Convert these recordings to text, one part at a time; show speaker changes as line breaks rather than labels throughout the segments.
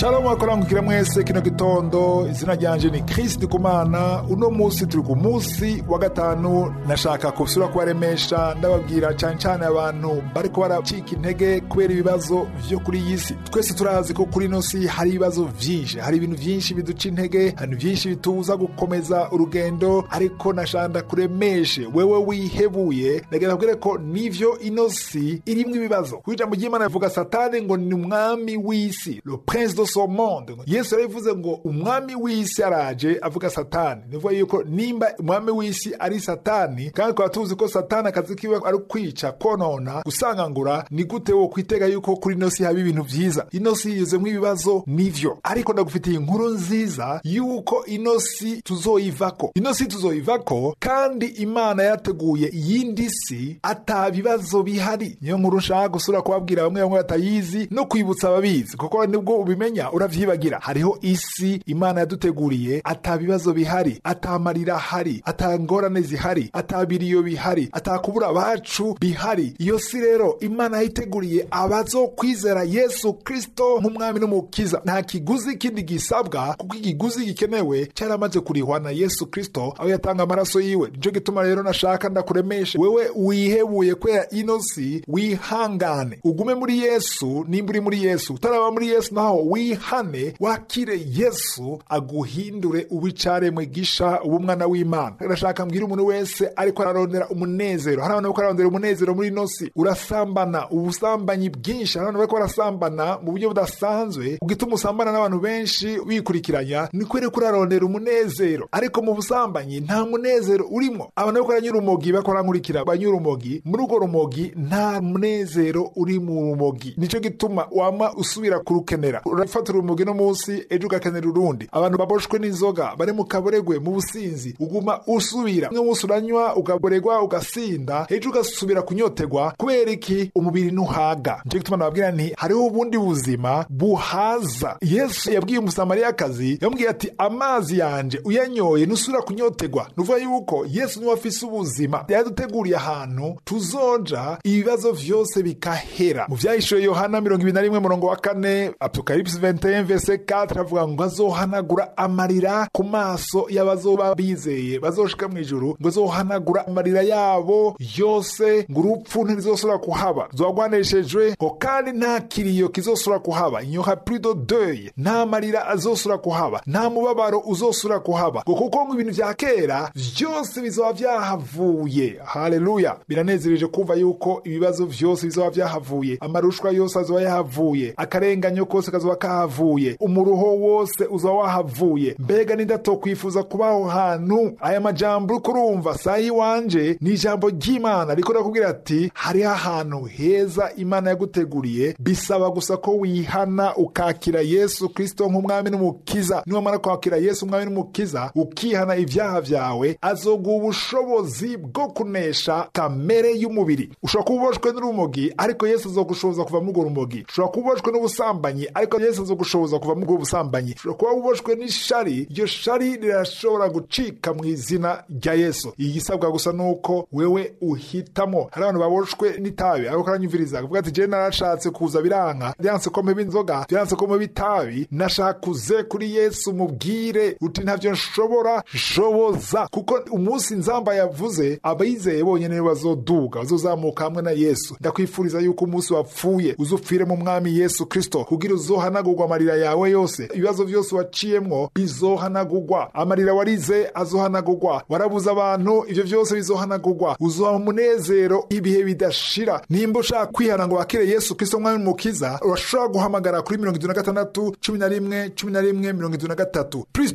shalom akorangukira mwese kino gitondo izina ryanje ni kristi kumana uno munsi turi ku munsi wa gatanu nashaka kusura kubaremesha ndababwira cane cane abantu bariko baracika intege kubera ibibazo vyo kuri iyi si twese turazi ko kuri ino si hari ibibazo vyinshi hari ibintu vyinshi biduca intege hari ibintu vyinshi bitubuza gukomeza urugendo ariko nashanda kuremeshe wewe wihebuye ndagenda kubwire ko nivyo ino si irimwo ibibazo kuko ijambo ry'imana rivuga satani ngo ni umwami w'isi le prince de ce monde yesu yarabivuze ngo umwami w'isi araje avuga satani nivuga yuko nimba umwami w'isi ari satani kandi tukaba tuzi ko satani akazi kiwe ari kwica konona gusangangura ni gute wo kwitega yuko kuri ino si haba ibintu vyiza ino si yuzemwo ibibazo nivyo ariko ndagufitiye inkuru nziza yuko ino si tuzoyivako ino si tuzoyivako kandi imana yateguye iyindi si ata bibazo bihari niyo nkuru nshaka gusura kubabwira bamwe bamwe batayizi no kwibutsa ababizi kuko nibwo ubimenya uravyibagira hariho isi imana yaduteguriye ata bibazo bihari ata marira ahari ata ngorane zihari ata biriyo bihari ata kubura abacu bihari iyo si rero imana yayiteguriye abazokwizera yesu kristo nk'umwami n'umukiza nta kiguzi kindi gisabwa kuko ikiguzi gikenewe cyaramaze kurihwa na yesu kristo aho yatanga amaraso yiwe nico gituma rero nashaka ndakuremeshe wewe wihebuye kubera ino si wihangane ugume muri yesu nimba uri muri yesu utaraba muri yesu naho wihane wakire yesu aguhindure ubicaremwe gisha uba umwana w'imana ndashaka mbwira umuntu wese ariko ararondera umunezero hari abantu bariko bararondera umunezero muri ino si urasambana ubusambanyi bwinshi hari abantu bariko barasambana mu buryo budasanzwe ugituma usambana n'abantu benshi wikurikiranya ni kubera ko urarondera umunezero ariko mu busambanyi nta munezero urimo abantu bariko baranyura urumogi bariko barankurikira banyura urumogi muri urwo rumogi nta munezero uri mu rumogi nico gituma wama usubira kurukenera urafata urumogi no munsi ejo ugakenera urundi abantu baboshwe n'inzoga bari mu kaboregwe mu businzi uguma usubira umwe munsi uranywa ukaboregwa ugasinda ejo ugasubira kunyotegwa kubera iki umubiri ntuhaga nico gituma nababwira nti hariho ubundi buzima buhaza yesu yabwiye umusamariyakazi yamubwiye ati amazi yanje uyanyoye ntusubira kunyotegwa nuvuga yuko yesu niwe afise ubuzima yaduteguriye ahantu tuzoja ibibazo vyose bikahera mu vyahishuye yohana mirongo ibiri na rimwe murongo wa kane apokalipsi 21 verse 4 avuga ngo azohanagura amarira ku maso y'abazoba bizeye bazoshika mu ijuru ngo azohanagura amarira yabo yose ngo urupfu ntirizosubira kuhaba zogwaneshejwe ngo kandi nta kiriyo kizosubira kuhaba inyoha plus de deuil nta marira azosubira kuhaba nta mubabaro uzosubira kuhaba ngo kuko ngo ibintu vya kera vyose bizoba vyahavuye haleluya biranezereje kumva yuko ibibazo vyose bizoba vyahavuye amarushwa yose azoba yahavuye akarenganyo kose kazoba kahavuye umuruho wose uzoba wahavuye mbega nindatokwifuza kuba aho hantu aya majambo uriko urumva saa yiwanje ni ijambo ry'imana riko rakubwira ati hariho ahantu heza imana yaguteguriye bisaba gusa ko wihana ukakira yesu kristo nk'umwami n'umukiza niwamara kwakira yesu umwami n'umukiza ukihana ibyaha vyawe azoguha ubushobozi bwo kunesha kamere y'umubiri ushobora kuba uboshwe n'urumogi ariko yesu azogushoboza kuva muri urwo rumogi ushobora kuba uboshwe n'ubusambanyi ariko yesu azogushoboza kuva muri ubwo busambanyi ushobora kuba uboshwe n'ishari iryo shari rirashobora gucika mu izina rya yesu igisabwa gusa nuko wewe uhitamo hari abantu baboshwe n'itabi ariko karanyumviriza akavuga ati jewe narashatse kuza biranka byanse ko mpeba inzoga byanse ko mpeba itabi nashakuze kuri yesu mubwire uti ntavyo nshobora shoboza kuko umunsi nzamba yavuze abayizeye bonyene nibo bazoduga bazozamuka hamwe na yesu ndakwifuriza yuko umunsi wapfuye uzupfire mu mwami yesu kristo kugira uzohanagurwa amarira yawe yose ibibazo vyose waciyemwo bizohanagurwa amarira warize azohanagurwa warabuze abantu ivyo vyose bizohanagurwa uzoha umunezero ibihe bidashira nimba ushaka kwihana ngo wakire yesu kristo mwami mukiza urashobora guhamagara kuri mirongo itatu na gatandatu cumi na rimwe cumi na rimwe mirongo itatu na gatatu plus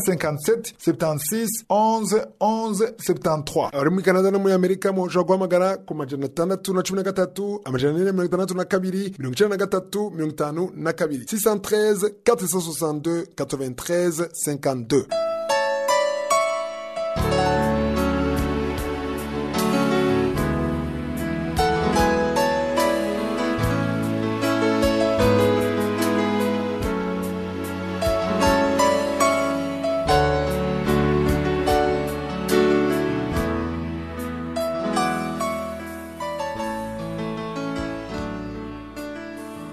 257 76 11 11 73 abari muri canada no muri amerika mushobora guhamagara ku majana atandatu na cumi na gatatu amajana ane mirongo itandatu na kabiri mirongo icenda na gatatu mirongo itanu na kabiri 613 462 93 52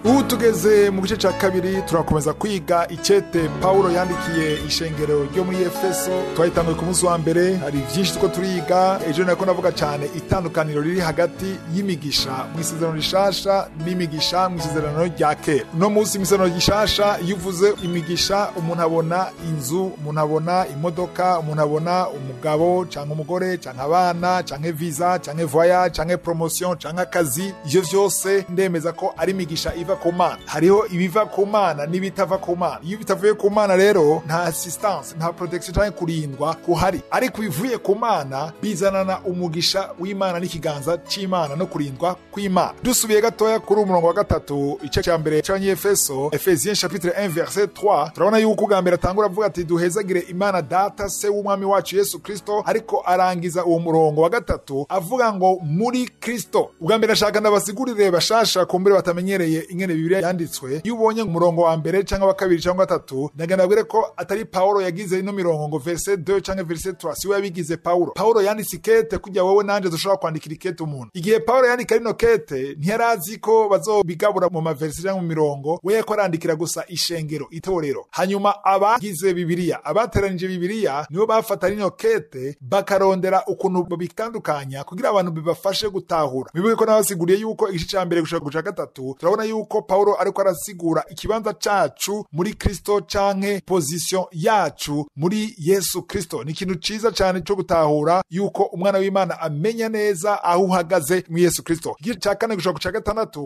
ubu tugeze mu gice cya kabiri turakomeza kwiga icete pawulo yandikiye ishengero ryo muri efeso twayitanguye ku munsi wa mbere hari byinshi two turiga ejo nako navuga cyane itandukaniro riri hagati y'imigisha mu isezerano rishasha n'imigisha mu isezerano rya kera uno munsi mu isezerano rishasha iyo uvuze imigisha umuntu abona inzu umuntu abona imodoka umuntu abona umugabo cyangwa umugore cyangwa abana cyangwa visa cyangwa voya cyangwa promotion cyangwa akazi ivyo vyose ndemeza ko ari imigisha iva ku mana hariho ibiva ku mana n'ibitava ku mana iyo bitavuye ku mana rero nta assistance nta protection cyangwa kurindwa kuhari ariko bivuye ku mana bizanana umugisha w'imana n'ikiganza c'imana no kurindwa kw'imana dusubiye gatoya kuri umurongo wa gatatu igice cya mbere c'abanyefeso efesiens chapitre 1 verset 3 turabona yuko ubwa mbere atangura avuga ati duhezagire imana data se w'umwami wacu yesu kristo ariko arangiza uwo murongo wa gatatu avuga ngo muri kristo ubwa mbere ashaka ndabasigurire bashasha kumbere batamenyereye ingene bibiliya yanditswe iyo ubonye umurongo wa mbere cyangwa wa kabiri cyangwa gatatu ndagenda abwire ko atari paulo yagize ino mirongo ngo verse 2 cyangwa verse 3 siwe yabigize paulo paulo yanditse ikete kugira wowe nanje dushobora kwandikira ikete umuntu igihe paulo yandika rino kete ntiyari azi ko bazobigabura mu maverse cyangwa mu mirongo we yako arandikira gusa ishengero itorero hanyuma abagize bibiliya abateranije bibiliya nibo bafata rino kete bakarondera ukuntu babitandukanya kugira abantu bibafashe gutahura bibuke ko nabasiguriye yuko igice cya mbere gushaka guca gatatu turabona yuko paulo ariko arasigura ikibanza cacu muri kristo canke position yacu muri yesu kristo ni ikintu ciza cyane cyo gutahura yuko umwana w'imana amenya neza aho uhagaze mu yesu kristo igice cya kane gushaka guca gatandatu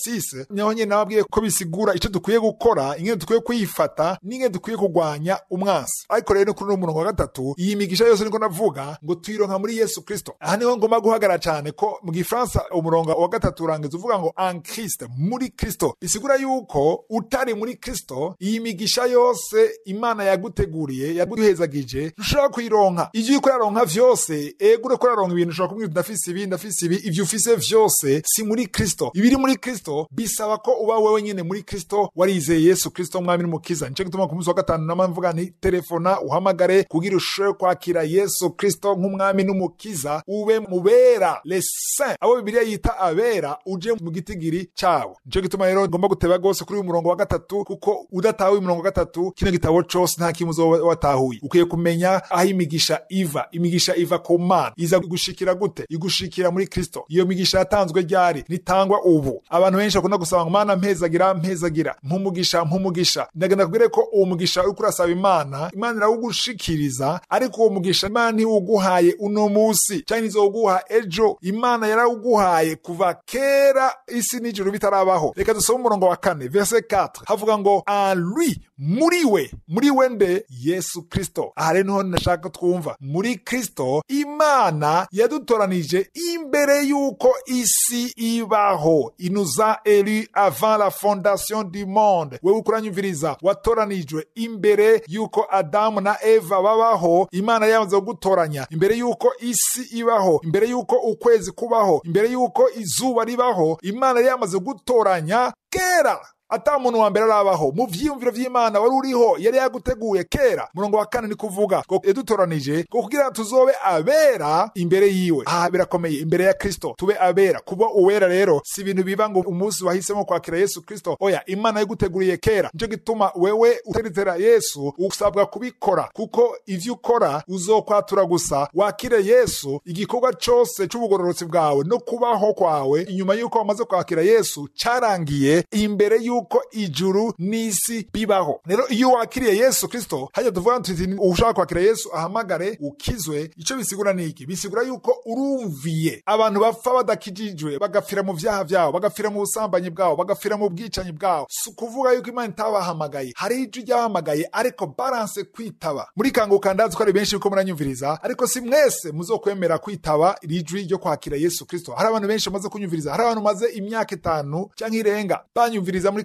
4 niho nyine nababwiye ko bisigura icyo dukwiye gukora ingene dukwiye kwifata n'ingene dukwiye kurwanya umwansi ariko rero kuri uno murongo wa gatatu iyi migisha yose niko navuga ngo tuyironka muri yesu kristo aha niho ngomba guhagarara cyane ko mu gifaransa umurongo wa gatatu urangiza uvuga ngo en christ muri kristo bisigura yuko utari muri kristo iyi migisha yose imana yaguteguriye yaguhezagije ntushobora kuyironka ivyo uriko uraronka vyose ego uriko uraronka ibintu ushobora kumwira ndafise ibi ndafise ibi ivyo ufise vyose si muri kristo ibiri muri kristo bisaba ko uba wewe nyene muri kristo warizeye yesu kristo mwami n'umukiza nico gituma ku munsi wa gatanu nama mvuga nti telefona uhamagare kugira ushobore kwakira yesu kristo nk'umwami n'umukiza ube mubera les saints abo bibiliya yita abera uje mu gitigiri cabo nico gituma rero ngomba guteba gose kuri uyu murongo wa gatatu kuko udatahuye umurongo wa gatatu kino gitabo cose nta kimwe uzoba watahuye ukwiye kumenya aho imigisha iva imigisha iva ku mana iza gushikira gute igushikira muri kristo iyo migisha yatanzwe ryari nitangwa ubu abantu benshi bakunda gusaba ngo mana mpezagira mpezagira mpumugisha mpumugisha ndagenda kubwire ko uwo mugisha uriko urasaba imana imana irawugushikiriza ariko uwo mugisha imana ntiwuguhaye uno musi cyangwa izowuguha ejo imana yarawuguhaye kuva kera isi n'ijuru bitarabaho reka dusome umurongo wa kane verse 4 havuga ngo en lui muri we muri we nde yesu kristo aha rero niho nashaka twumva muri kristo imana yadutoranije imbere y'uko isi ibaho inuza elu avant la fondation du monde wewe ukuranyumviriza watoranijwe imbere y'uko adamu na eva babaho imana yamaze kugutoranya imbere y'uko isi ibaho imbere y'uko ukwezi kubaho imbere y'uko izuba ribaho imana yari yamaze gutoranya kera ata muntu wa mbere arabaho mu vyiyumviro vy'imana wari uriho yari yaguteguye kera murongo wa kane ni kuvuga ngo yadutoranije ngo kugira tuzobe abera imbere yiwe aha birakomeye imbere ya kristo tube abera kuba uwera rero si ibintu biba ngo umunsi wahisemo kwakira yesu kristo oya imana yaguteguriye kera nico gituma wewe uteretera yesu usabwa kubikora kuko ivyo ukora uzokwatura gusa wakire yesu igikorwa cose c'ubugororotsi bwawe no kubaho kwawe inyuma y'uko wamaze kwakira yesu carangiye imbere y'uko yuko ijuru n'isi bibaho rero iyo wakiriye yesu kristo hajya tuvuga tuti ushaka kwakira yesu ahamagare ukizwe icyo bisigura ni iki bisigura yuko urumviye abantu bapfa badakijijwe bagapfira mu vyaha vyabo bagapfira mu busambanyi bwabo bagapfira mu bwicanyi bwabo si ukuvuga yuko imana itabahamagaye hari ijwi ryabahamagaye ariko baranse kwitaba muri kanguka ndazi ko ari benshi yuko muranyumviriza ariko si mwese muzokwemera kwitaba iri jwi ryo kwakira yesu kristo hari abantu benshi bamaze kunyumviriza hari abantu maze imyaka itanu cyangwa irenga banyumviriza muri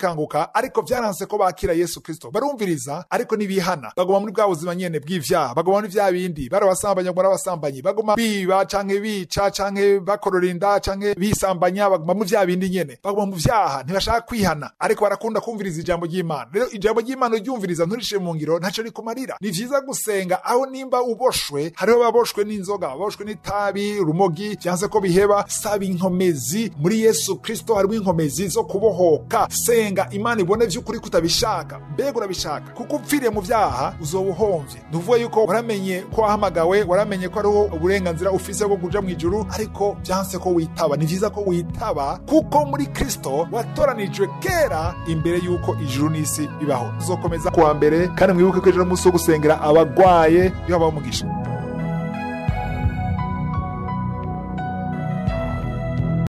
zikanguka ariko vyaranse ko bakira yesu kristo barumviriza ariko ntibihana baguma muri bwa buzima nyene bw'ivyaha baguma muri vya bindi bari abasambanyi baguma ari abasambanyi baguma biba canke bica canke bakorora inda canke bisambanya baguma mu vya bindi nyene baguma mu vyaha ntibashaka kwihana ariko barakunda kumviriza ijambo ry'imana rero ijambo ry'imana uryumviriza nturishe mu ngiro ntaco rikumarira ni vyiza gusenga aho nimba uboshwe hariho baboshwe n'inzoga baboshwe n'itabi urumogi vyanse ko biheba saba inkomezi muri yesu kristo harimo inkomezi zo kubohoka senga imana ibone vy'ukuri kutabishaka mbega urabishaka kuko upfiriye mu vyaha uzoba uhomvye ntuvuge yuko waramenye ko wahamagawe waramenye ko hariho uburenganzira ufise bwo kuja mu ijuru ariko vyanse ko witaba ni vyiza ko witaba kuko muri kristo watoranijwe kera imbere yuko ijuru n'isi bibaho uzokomeza kuwa mbere kandi mwibuke ko ejo n'umunsi wo gusengera abagwaye iyo habaho umugisha